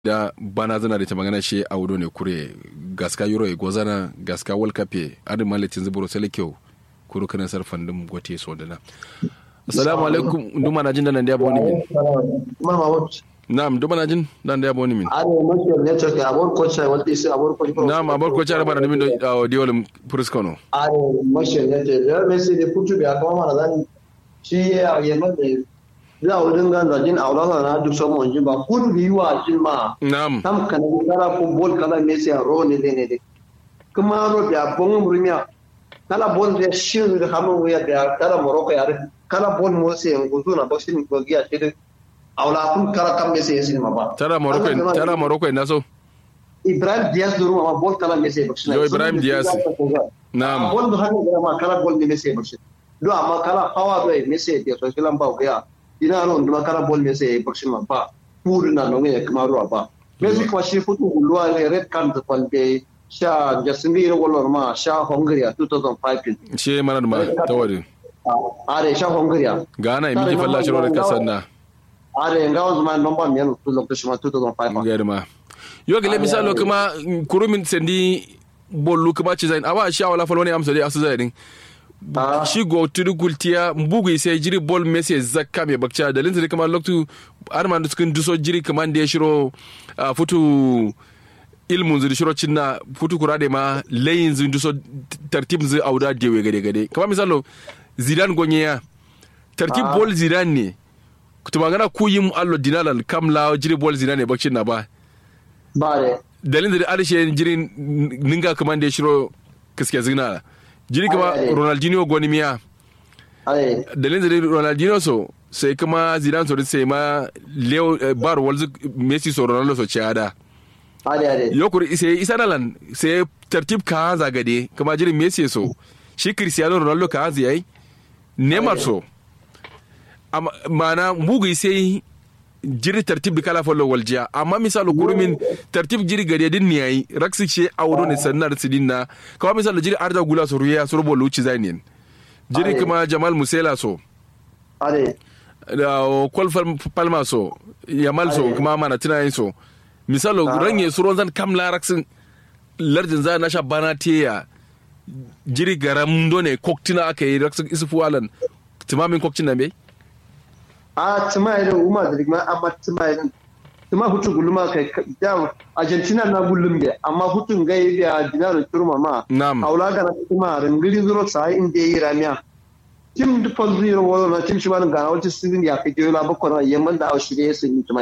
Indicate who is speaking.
Speaker 1: da bana zana da ta magana shi a wudo ne kure gaska euro e gozana gaska world cup e adin malitin zuburo sele kyau kuro kana sarfan dum gote so dana assalamu alaikum duma na jin da nan da boni min
Speaker 2: mama wat
Speaker 1: na'am duma na jin dan da boni min
Speaker 2: are mashi network abor coach wanda sai abor coach
Speaker 1: na'am abor ko cara bara min do diolum puriskono
Speaker 2: are mashi network da messi da putu da kuma mana zan shi ya yamma da za a wurin gan rajin aurata na duk samu wanji ba kun bi wa jin ma
Speaker 1: na'am
Speaker 2: tam kana kala football kala messi a ro ne ne ne kuma ro da bon murmiya kala bon da shiru da hamu ya da kala morocco ya kala bon mo sai nguzu na boxing ko giya shi aula kun kala kam messi ya sinima ba
Speaker 1: tara morocco tara morocco na so
Speaker 2: ibrahim diaz duru ma bol kala messi boxing
Speaker 1: Yo, Ibrahim Diaz. na'am
Speaker 2: bol do hanno da ma kala bol ne messi boxing do amma kala hawa do messi ya so filan ba ga ina no nduma kala bol messi boxing ma ba pur na no ne kuma ruwa ba messi kuma shi futu gulwa ne red card da kwalbe sha jasingi ro gol ma sha hungary a 2005
Speaker 1: she mana ma tawari
Speaker 2: are sha hungary
Speaker 1: gana mi ki falla shiro da kasan na
Speaker 2: are ngawo zuma nomba men tu lokacin ma 2005
Speaker 1: gari ma yo gele misalo kuma kurumin sendi bollu kuma ci zain awa sha wala falwani amsa dai asu zain
Speaker 2: Ah.
Speaker 1: shi go tudu gultiya mbugu sai jiri bol mese zakka me bakcha da linsa kuma loktu arman cikin duso jiri kuma da ya shiro ah, futu ilmun zuri shiro cinna futu kurade ma layin zuri duso tartib zuri auda dewe gade gade kama misalo zidan gonyeya tartib
Speaker 2: Ah.
Speaker 1: bol zidan ne kutuma gana ku yim allo dinalal kamla jiri bol zidan ne bakcin na ba
Speaker 2: bare
Speaker 1: dalilin da arshe jirin ninga kaman da ya shiro kiske zina jiri kama
Speaker 2: Ai, ai.
Speaker 1: ronaldinho goni miya
Speaker 2: are
Speaker 1: dalilin da ronaldinho so sai kuma zidane so sai ma leo eh, bar walzu messi so ronaldo so ciada
Speaker 2: are are
Speaker 1: yokuri sai isa nalan sai tartib ka zagade kuma jirin messi so shi cristiano ronaldo ka hanzu yayi neymar
Speaker 2: Ai.
Speaker 1: so amma mana mugu sai jiri tartib da kala follow waljiya amma misalo kurumin tartib jiri gade din ne yayi raksi ce audo ne sannar sidin na kawai misalo jiri arda gula so ruya so rubo luci zainin jiri
Speaker 2: Ai.
Speaker 1: kuma jamal musela so
Speaker 2: are
Speaker 1: da kwal palma so yamal so
Speaker 2: Ai.
Speaker 1: kuma mana tunayin so misalo
Speaker 2: Ah.
Speaker 1: ranye su ronzan kam laraksin lardin za na sha bana teya jiri garam done koktina aka yi raksin isufu alan timamin koktina bai
Speaker 2: a tuma irin umar da rigma amma tuma irin tuma hutu gulma kai da argentina na gullum da amma hutun gai da dinar turma ma
Speaker 1: Nam.
Speaker 2: aula ga na tuma ringiri zuro sai inda yi ramiya tim da fal zero wala na tim shi ban ga wata sizin ya kai jola bakwai yamman da au shirye sun yi tuma